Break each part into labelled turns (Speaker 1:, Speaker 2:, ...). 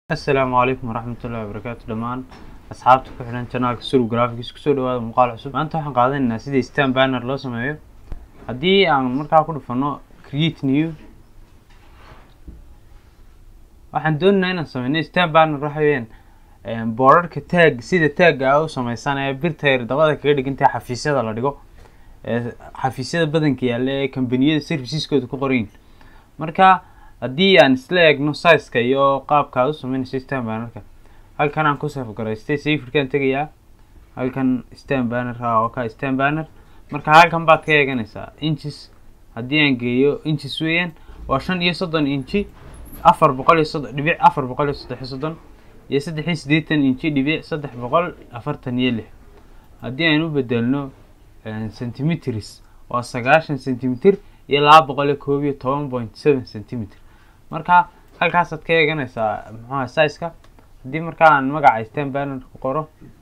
Speaker 1: asalaamu calaykum waraxmatullahi wabarakaatu dhammaan asxaabta ku xidhan janaalka suru graphics kusoo dhawaada muuqaal cusub maanta waxaan qaadanaynaa sida stan banner loo sameeyo haddii aan markaa ku dhufano create new waxaan doonaynaa inaan sameyno stan banner waxa weeyaan boorarka taag sida taagga a u sameysan ee birta yar dabada kaga dhigantahay xafiisyada la dhigo ee xafiisyada badanka yaalla ee kambaniyada serviceskooda ku qorayin marka haddii aan isla eegno sizeka iyo qaabka aad u sameynayso stan bannerka halkan aan ku safgaraystay safirkaan tegayaa halkan stan banner ha oo ka stan banner marka halkan baad ka eeganaysaa inches haddii aan geeyo inches weeyaan waa shan iyo soddon inchi afar boqol iyo soddon dhibic afar boqol iyo saddex iyo soddon iyo saddex iyo siddeetan inchi dhibic saddex boqol afartan iyo lix haddii aan u bedelno centimeters waa sagaashan centimeter iyo laba boqol iyo koob iyo toban point seven centimeter marka halkaasaad ka eeganaysaa muxuha sizeka haddii markaa aan magaca stan banner ku qoro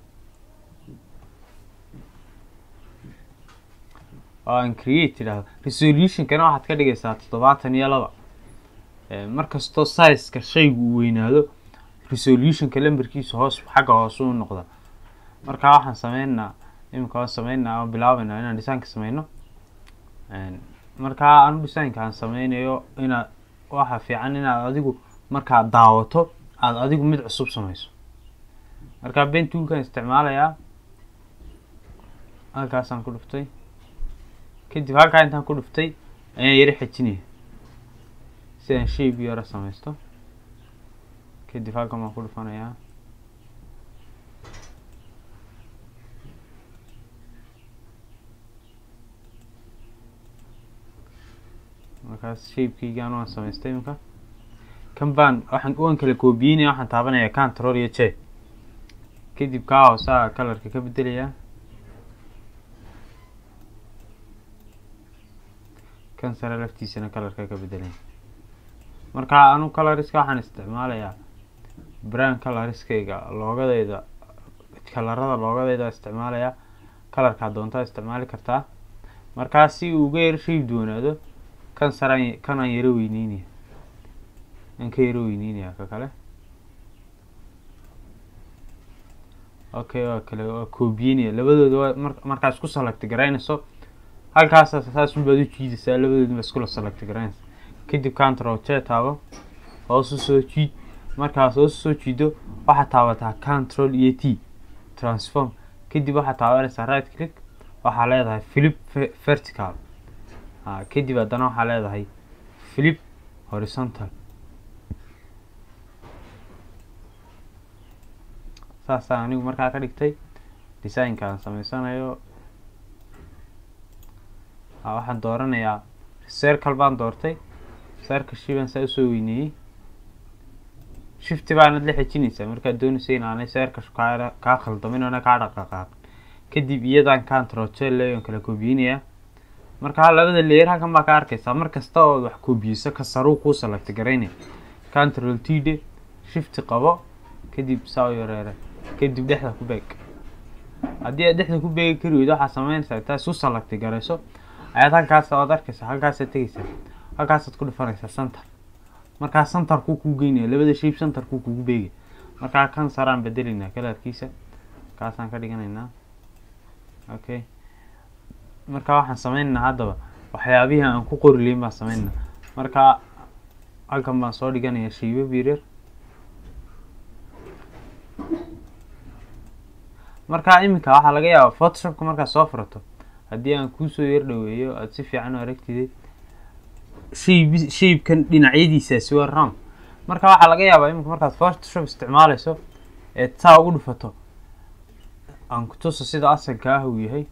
Speaker 1: oo aan create idhahdo resolutionkana waxaad ka dhigaysaa toddobaatan iyo laba markastoo sizeka shaygu uu weynaado resolutionka lambarkiisa hoos xagga hoose u noqda marka waxaan sameynaa iminka waan sameynaa oo bilaabeynaa inaan designka sameyno markaa anu designka aan sameynayo inaad waxa fiican inaad adigu markaad daawato aada adigu mid cusub sameyso markaa ben toolkan isticmaalayaa halkaasaan ku dhuftay kadib halkaa intaan ku dhuftay ayaan yaro xejinaya si aan shape yaro sameysto kadib halkan baan ku dhufanayaa markaas shapekeygaan waan samaystay iminka kan baan waxaan waan kala koobiyeynaya waxaan taabanaya control iyo j kadib kaa hoosaa colorka ka bedelayaa kan sare laftiisana colorka ka bedelaya marka anu coloriska waxaan isticmaalayaa brand coloriskayga loogadayda kalarada loogadayda isticmaalaya colorkaa doontaa isticmaali kartaa markaa si uu uga yaro shape doonaado kan saraan kan aan yaro weyneynaya aan ka yaro weyneynaya ka kale okay waa kale waa koobiyeynaya labadooda waa mar markaa isku select garaynayso halkaasa saas unbaad u jiidaysaa labadooda ba iskula select garaynaysa kadib control j taabo hoos u soo jiid markaas hoos usoo jiido waxaad taabataa control iyo t transform kadib waxaad taabanaysaa right click waxaa leedahay flip vertical kadib haddana waxaa leedahay flip horizontal saasaan anigu markaa ka dhigtay designka aan sameysanayo waxaan dooranayaa circle baan doortay circle shibaan saa usoo weyneeyey shifty baanad la xejinaysaa markaad doonaysa inaanay circle kaa kaa khaldamin oona kaa dhaqaqaaqin kadib iyadaan control jeleon kala koobiyeynayaa markaa labada leer halkan baa ka arkaysaa mar kasta ood wax koobiyeyso ka saruu kuu select garaynaya control t d shifty qabo kadib saa u yareere kadib dhexda ku beeg haddii aad dhexda ku beegi kari weydo waxaad sameynaysaa intaa isu select garayso ayaad halkaas oad arkaysaa halkaasaad tegaysaa halkaasaad ku dhufanaysaa center markaa centerkuu kuu geynaya labada shape centerkuu kugu beegaya markaa kan saraan bedelaynaa kalarkiisa kaasaan ka dhiganaynaa okay markaa waxaan sameynaynaa haddaba waxyaabihii aan ku qori layin baan sameynana markaa halkan baan soo dhiganaya shiibo biirer markaa iminka waxaa laga yaabaa photoshopka markaad soo furato haddii aan kuusoo yar dhaweeyo aada si fiican u aragtidid shayb shaybkan dhinacyadiisaasi waa ram marka waxaa laga yaabaa iminka markaad photoshop isticmaaleyso eed saa ugu dhufato aan kutuso sida asalka ah uu yahay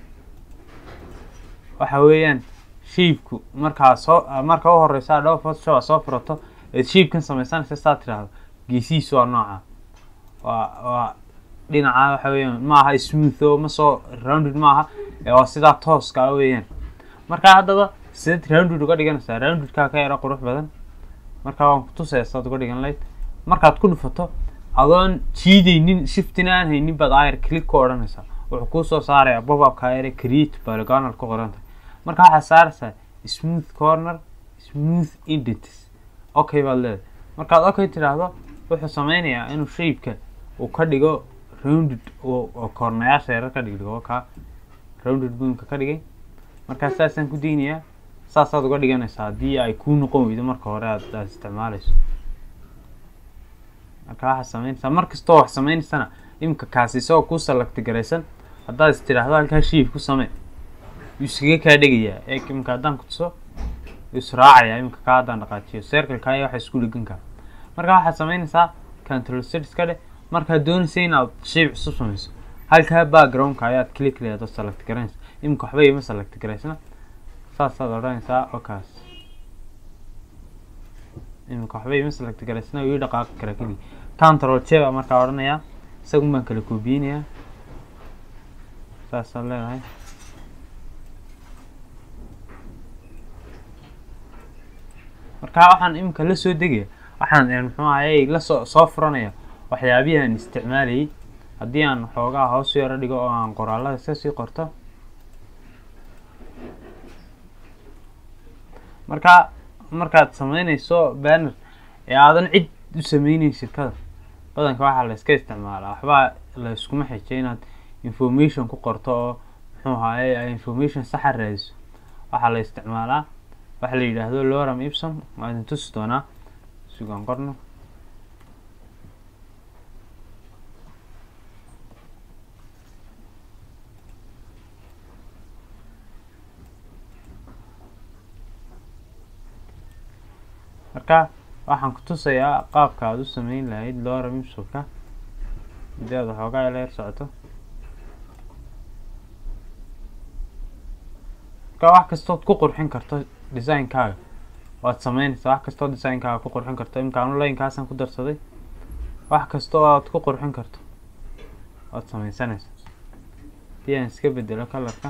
Speaker 1: waxa weeyaan shaibku markaa soo marka u horeysa adhow photoshop aad soo furato eed shaibkan sameysanaysa saa tidhaahdo geesihiisu waa nooca waa waa dhinaca waxa weeyaan maaha smooth oo ma soo rounded maaha ee waa sidaa tooska ah weeyaan markaa haddaba sideed rounded uga dhiganaysaa roundedkaa ka yaro qurux badan markaa waan kutusaya saad uga dhigan layd markaad ku dhufato adoon jiideynin shiftina aan haynin baad ayar click ku odhanaysaa wuxuu kuusoo saarayaa bobabka ayare create polygonal ku qoranta marka waxaad saaraysaa smooth corner smooth indents okay baad leedahay markaad okay tidhaahdo wuxuu sameynayaa inuu shaybka uu ka dhigo rounded oo koornayaasha yarar ka dhigdhigo ka rounded boomka ka dhigay markaa saasaan ku daynayaa saasaad uga dhiganaysaa haddii ay kuu noqon weydo marka hore aad aad isticmaaleyso marka waxaad sameynaysaa mar kastoo wax sameynaysana imika kaasi isagoo kuu salagti garaysan haddaad is tidhaahdo halkaa shiif ku samee yuu iskaga kaa dhegayaa ee imika haddaan kutuso yuu israacayaa imika kaa haddaan dhaqaajiyo circleka iyo waxa isku dhegan kaa marka waxaad sameynaysaa control series ka dheh markaad doonaysa inaad shayb cusub sameyso halkaa backgroundka ayaad click leedo select garanaysa imika waxba ima select garaysna saasaad odhanaysaa okaas imika waxba ima select garaysna ii dhaqaaqi kara keli control j baa markaa odhanayaa isagun baan kala koobiyeynayaa saasaad leedahay markaa waxaan imika la soo degaya waxaan muxuu ahayey lasoo soo furanaya waxyaabihii aan isticmaalayay haddii aan xoogaa hoos yaro dhigo oo aan qoraalada iska sii qorto markaa markaad sameynayso banner ee aadan cid u sameyneyn shirkada badanka waxaa la iska isticmaalaa waxbaa la iskuma xijay inaad information ku qorto oo muxuu ahaaye ay information saxa raadiso waxaa la isticmaalaa waxa la yidhaahdo loram ipsom waa idin tusi doonaa sugaan qorno marka waxaan ku tusayaa qaabka aad u sameyn lahayd lora mipsomka haddii aad waxoogaa ila yar socoto marka wax kastood ku qurxin karto designkaaga waad sameynaysaa wax kastoo designkaaga ku qurxin karto imika anu laynkaasaan ku darsaday wax kasta oo aad ku qurxin karto waad sameysanaysaa haddii aan iska bedelo colorka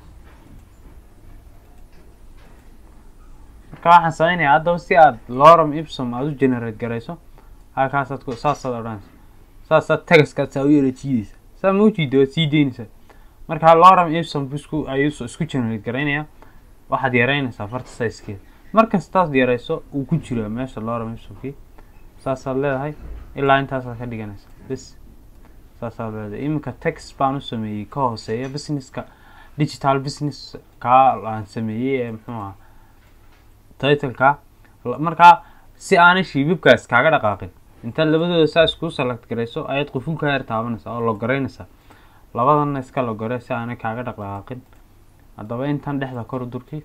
Speaker 1: marka waxaan sameynayaa haddaba si aad loram ipsom aada u generate garayso halkaasaad ku saasaad odhanaysa saasaad tagaskaad saa u yara jiideysa saa ma u jiida waad sii deynaysaa marka loram ipsom busku ayuu isku generate garaynayaa waxaad yareynaysaa farta sizekeeda markastaad yareyso uu ku jiraa meesha loram ipsomkii saasaad leedahay ilaa intaasaad ka dhiganaysa bes saasaad leedahay iminka text baan u sameeyey ka hooseeya businesska digital business kaa aan sameeyey ee muxuu aha titleka markaa si aanay shiibibkaas kaaga dhaqaaqin intaad labadooda saa iskuu select garayso ayaad quful ka yar taabanaysaa oo logoreynaysaa labadanna iska logore si aanay kaaga dhaqdhaqaaqin haddaba intan dhexda kor durki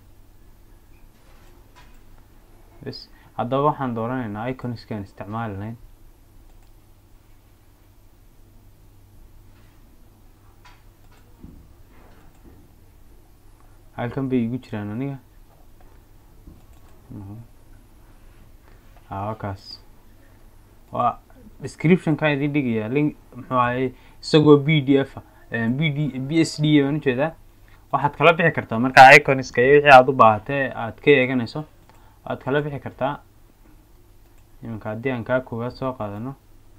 Speaker 1: bs haddaba waxaan dooranaynaa iconskaan isticmaali lahayn halkan bay igu jiraan aniga wakaas waa descriptionka idin dhigaya link muxuu ahaye isagoo b d f b d b s d baan ujeedaa waxaad kala bixi kartaa markaa iconiska iyo wixii aada u baahatee aad ka eeganayso waad kala bixi kartaa iminka haddii aan kaa koowaad soo qaadano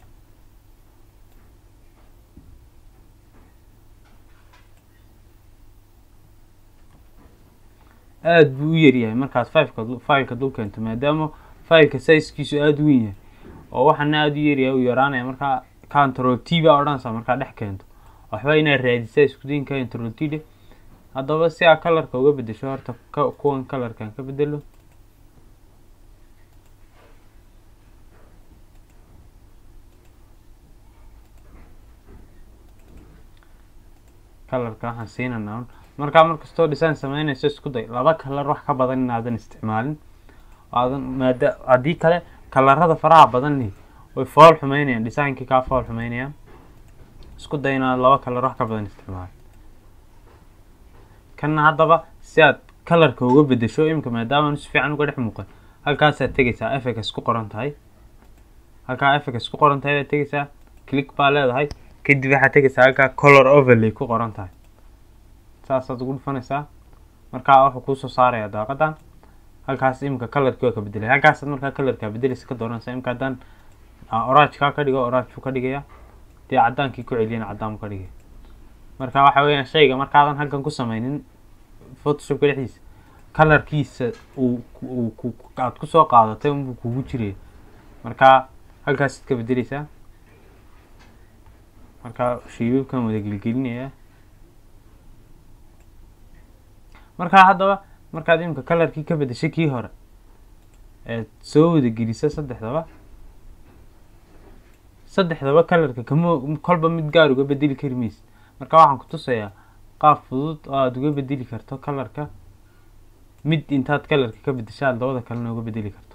Speaker 1: aada buu u yaryahay markaad fiveka fileka dul keento maadaama fileka sizekiisu aada u weyn yahay oo waxaana aada u yaryahay u yaraanaya markaa control t baa odhanaysaa markaa dhex keento waxba inaad raadisaa iskudaynka control t dhe haddaba si aa colorka uga bedesho horta kuwan colorkan ka bedelo colorka waxaan siinanaa markaa markastoo design sameynayso isku day laba kalar wax ka badan inaadan isticmaalin aadan maada haddii kale kalarada faraha badanni way fool xumeynayaan designkii kaa fool xumeynayaan isku day inaad laba kalar wax ka badan isticmaalin kanna haddaba si aad kalarka uga bedesho imika maadaama si fiican uga dhex muuqan halkaasaad tegaysaa efecs ku qoran tahay halkaa efecs ku qoran tahay baad tegaysaa click baa leedahay kadib waxaad tegaysaa halkaa color overlay ku qoran tahay saasaad ugu dhufanaysaa markaa wuxuu kuusoo saaraya daaqadan halkaas imika colorkii waa ka bedelay halkaasaad markaa colorkaa bedelaysa ka dooranaysa imika haddaan orajkaa ka dhigo oraj buu ka dhigaya dee caddaankii ku celiyana caddaan buu ka dhigaya marka waxa weeyaan shayga markaadan halkan ku sameynin photoshopka dhexdiisa colorkiisa uu aad kusoo qaadatay unbuu kugu jiraya marka halkaasid ka bedeleysaa markaa shiibabkan wada gelgelinayaa markaa haddaba markaad imika kalarkii ka bedeshay kii hore eed soo wada gelisa saddexdaba saddexdaba kalarka kama kolba mid gaar uga bedeli kari maysid marka waxaan ku tusayaa qaab fudud oo aada uga bedeli karto kalarka mid intaad kalarka ka bedesha aad labada kalena uga bedeli karto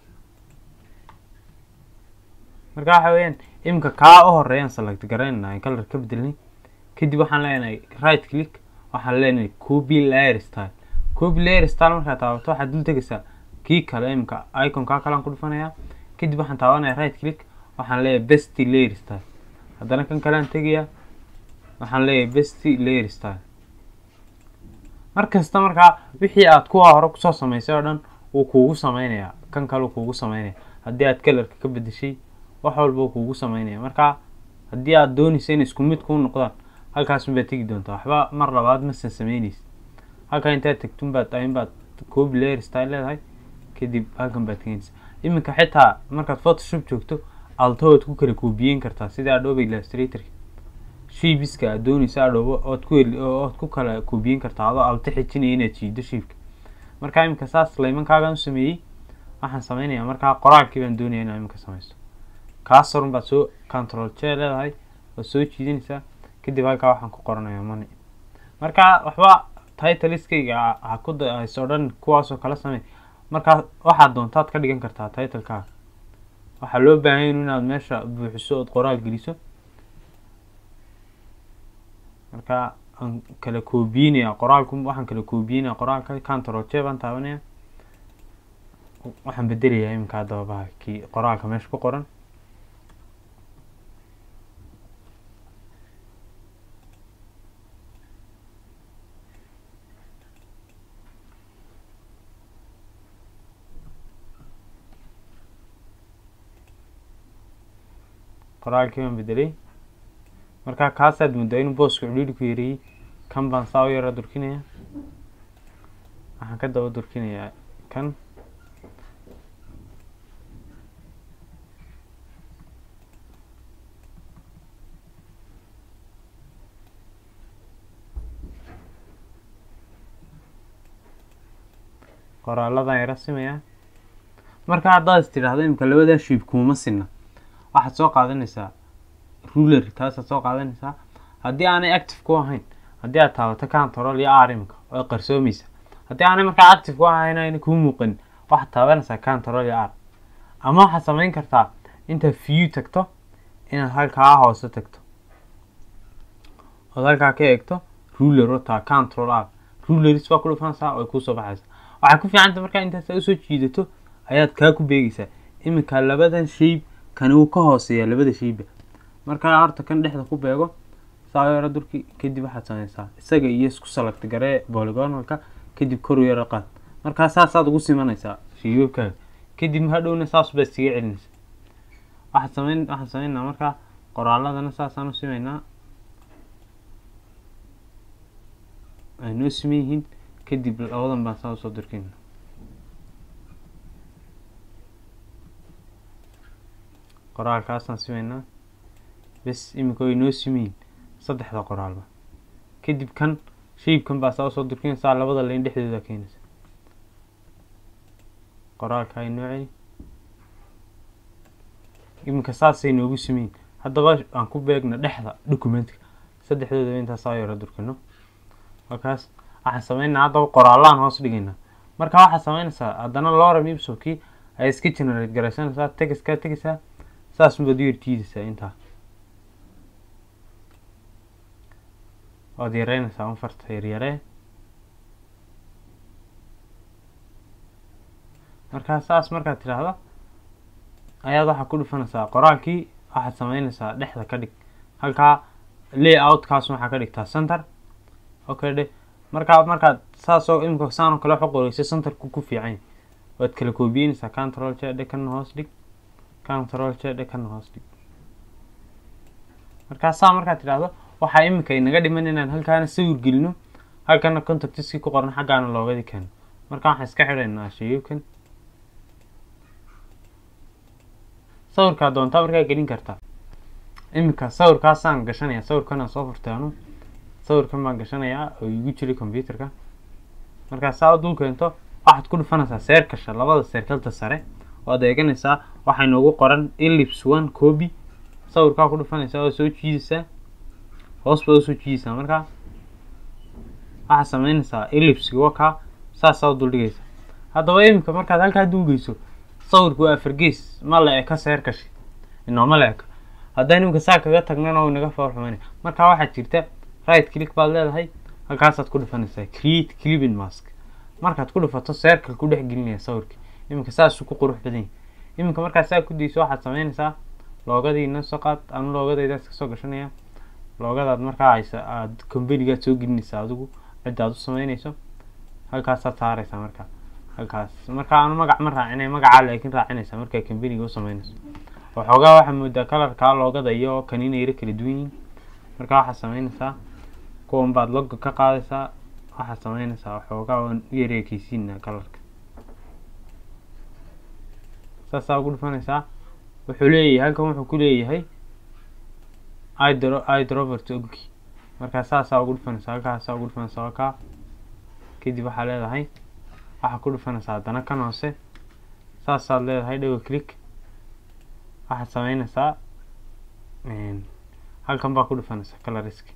Speaker 1: marka waxa weeyaan imika kaa u horeeyaan select garaynaynaa kalar ka bedelnay kadib waxaan leenahay right click waxaan leenahay copy layer style copy layer style markaad taabato waxaad dul tegaysaa kii kale imika iconkaa kalean ku dhufanayaa kadib waxaan taabanaya right click waxaan leeyahay best layer style haddana kan kalean tegayaa waxaan leeyahay best layer style mar kasta markaa wixii aad kuwa hore kusoo samaysay oo dhan wuu kuugu sameynayaa kan kale kuugu sameynaya haddii aad kalarka ka bedeshay wax walba uu kuugu sameynaya marka haddii aad doonaysa in isku mid kuu noqdaan halkaas unbaad tegi doontaa waxba mar labaad masan sameynaysid halkaa intaad tegtun baad ayin baad copy layer style leedahay kadib halkan baad keenaysa iminka xitaa markaad photoshop joogto alto waad ku kala koobiyeyn kartaa sida adobe illustratorka shiibiska aad doonaysa adhobo ood ku ood ku kala koobiyeyn kartaa adoo alto xijinaya inaad shiido shiibka markaa iminka saas laymankaagaan u sameeyey waxaan sameynayaa markaa qoraalkii baan doonaya inaa iminka sameysto kaas horun baad soo control j leedahay waad soo jiidanaysaa kadib halkaa waxaan ku qoranayaa money marka waxba titleiskayga ha ku hayso o dhan kuwaasoo kala samey markaa waxaad doontaad ka dhigan kartaa titlekaaga waxaa loo baahanya inaad meesha buuxiso ood qoraal geliso marka aan kala koobiyeynaya qoraalku waxaan kala koobiyeynaya qoraalka control j baan taabanaya waxaan bedelayaa iminka haddaba bahalkii qoraalka meesha ku qoran qoraalkii baan bedelay markaa kaasaad muddaa inuu booska cudhiiri ku yareeyey kan baan saa u yara durkinaya waxaan ka daba durkinayaa kan qoraaladan yara simayaa marka haddaad is tidhaahdo imika labadaa shiib kuuma sinna waxaad soo qaadanaysaa ruler taasaad soo qaadanaysaa haddii aanay active ku ahayn haddii aad taabato control iyo r imika oo qarsoomaysa haddii aanay markaa active ku ahayn ayna kuu muuqanin waxaad taabanaysaa control iyo r ama waxaad samayn kartaa intaad view tagto inaad halkaa hoose tagto ood halkaa ka eegto ruler wataa control r ruleris baa ku dhufanaysaa way kuusoo baxaysaa waxay ku fiicanta markaa intaas usoo jiidato ayaad kaa ku beegaysaa iminka labadan shayb kani uu ka hooseeyaa labada shayba markaa horta kan dhexda ku beego saa yaro durki kadib waxaad sameysaa isaga iyo isku salagta garee boligonalka kadib koru yaro qaad markaa saasaad ugu simanaysaa shiibabkaaga kadib hadhowna saas baad iskaga celinaysaa waxaad sameyn waxaan sameynaa markaa qoraaladana saasaan u simeynaa ay noo siman yihiin kadib labadan baan saa usoo durkeyna qoraalkaasaan simeynaa bes iminka way noo simayin saddexda qoraalba kadib kan shaybkan baa saa usoo durkinaysaa labada layn dhexdooda keenaysa qoraalka ay noo celi iminka saasay noogu simayin haddaba aan ku beegna dhexda documentka saddexdoodaba intaas saa yaro durkino markaas waxaan sameynaa haddaba qoraalaan hoos dhigaynaa marka waxaad sameynaysaa haddana lorem ipsokii ay iska generate garaysanaysaa tegiskaa tegaysaa saas unbaad u yartiidaysaa intaa waad yareynaysaa unfarta yaryaree markaa saas markaad tidhaahdo ayaad waxaa ku dhufanaysaa qoraalkii waxaad sameynaysaa dhexda ka dhig halkaa layoutkaas waxaa ka dhigtaa center okay dhe markaa markaad saasoo imika saanoo kale waxu qoreysa centerku ku fiican waad kala koobiyeynaysaa control j dhe kana hoos dhig control j dhe kana hoos dhig markaa saa markaad tidhaahdo waxaa imika inaga dhiman inaan halkaana sawir gelino halkana contactiskii ku qoran xaggaana loogadi keeno marka waxaan iska xidhaynaa shayibkan sawirkaa doontaa markaa gelin kartaa iminka sawirkaasaan gashanaya sawirkanaan soo furtay anu sawirkan baan gashanayaa oo igu jiray computerka markaa saa u dul keento waxaad ku dhufanaysaa seerkasha labada seerkalta sare waad eeganaysaa waxaa inoogu qoran ellipse one copy sawirkaa ku dhufanaysaa oo soo jiidaysaa hoos baad usoo jiidaysaa markaa waxaad sameynaysaa ellipsiga wakaa saasaa u duldhigaysa haddaba iminka markaad halkaa duugeyso sawirku waa afargees ma la eka seerkashi inooma la eka haddaan iminka saa kaga tagnana uu inaga fool xumaynaya markaa waxaad jirta right click baad leedahay halkaasaad ku dhufanaysaa create clipping mask markaad ku dhufato seerkal ku dhex gelinaya sawirka iminka saasuu ku qurux badan yahay iminka markaad saa ku dayso waxaad sameynaysaa loogadiina soo qaad anu loogadaydaas kasoo gashanaya loogadaad markaa haysa aad companygaad soo gelinaysaa adigu cidda aad u sameynayso halkaasaad saaraysaa markaa halkaas markaa aanu magac ma raacinay magacaa laakiin raacinaysaa markaa companyga u sameynayso waxoogaa waxaa moodaa kalarkaa loogada iyo kan inay yaro kala duwan yihiin markaa waxaad sameynaysaa kuwan baad logo ka qaadaysaa waxaad sameynaysaa waxoogaa waan u yara ekeysiinaa kalarka saasaa ugu dhufanaysaa wuxuu leeyahay halkan wuxuu ku leeyahay idro idrovert ogki markaa saasaa ugu dhufanaysaa halkaasaa ugu dhufanaysaa halkaa kadib waxaa leedahay waxaa ku dhufanaysaa haddana kan hoose saasaad leedahay double click waxaad sameynaysaa halkan baa ku dhufanaysaa coloriska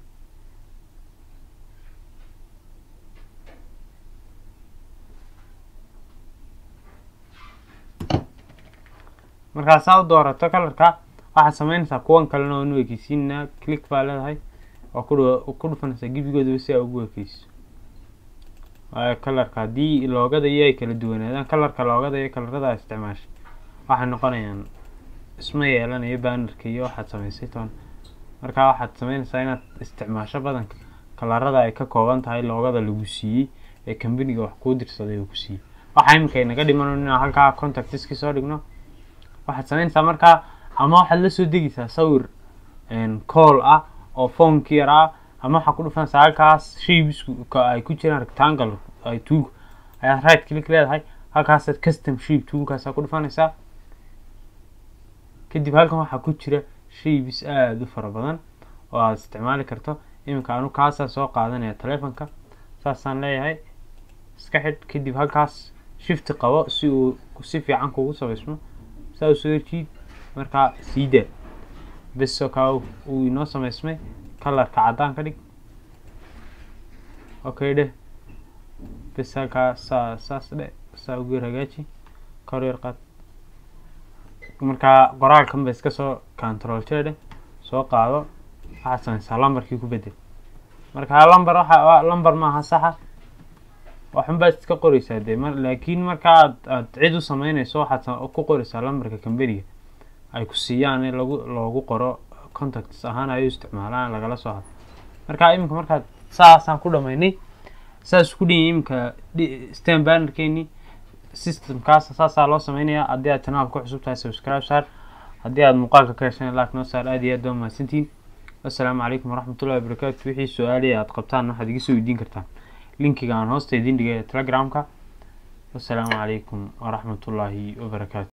Speaker 1: markaa saa u doorato kalarka waxaad sameynaysaa kuwan kalena oo nu ekeysiinaa click baa leedahay oo ku ku dhufanaysaa gebigoodaba si aa ugu ekeyso waayo kalarka haddii loogada iyo ay kala duwanaadaan kalarka loogada iyo kalarada a isticmaashay waxay noqonayaan isma yeelanayo bannerka iyo waxaad samaysay toon markaa waxaad sameynaysaa inaad isticmaasho badanka kalarada ay ka kooban tahay loogada lagu siiyey ee companiga wax kuu dirsaday uu ku siiyey waxaa iminka inaga dhiman inaan halkaa contactiski soo dhigno waxaad sameynaysaa markaa ama waxaad la soo degaysaa sawir call ah oo phoneki yar ah ama waxaa ku dhufanaysaa halkaas shapesku ay ku jiraan rectangle ay tuug ayaad right click leedahay halkaasaad custom shape tuugkaasaa ku dhufanaysaa kadib halkan waxaa ku jira shapes aada u fara badan oo aad isticmaali karto iminka anu kaasaa soo qaadanaya telefonka saasaan leeyahay iska xidh kadib halkaas shifti qabo si uu si fiican kugu sabaysmo saa u soo jiid markaa siida beso kaa uu inoo samaysmay kalarka caddaan ka dhig okay dheh bes halkaa saa saas dhe saa ugeer hagaaji kor yar qaad markaa qoraalkan ba iska soo control jeedhe soo qaado waxaad samaysaa lambarkii ku bedel markaa lamber waxa lamber maaha saxa waxunbaad iska qoreysaa dee mar laakiin marka aad aad cid u sameynayso waxaad ku qoreysaa lambarka companiga ay ku siiyaan in lagu loogu qoro contacts ahaan ay u isticmaalaan lagala soo hadlo markaa iminka markaad saasaan ku dhamaynay saas ku dhinyay iminka stan bannerkeeni systemkaas saasaa loo sameynayaa haddii aad channel ku cusub tahay subscribe saar haddii aad muuqaalka ka hesheen like noo saar aad iyo aad baa mahadsantihiin assalaamu calaykum waraxmatullahi wabarakaatu wixii su-aalihi aad qabtaan waxaad iga soo weydiin kartaan linkiga aan hoosta idin dhigay ee telegramka wassalaamu calaykum waraxmatullaahi wabarakaatu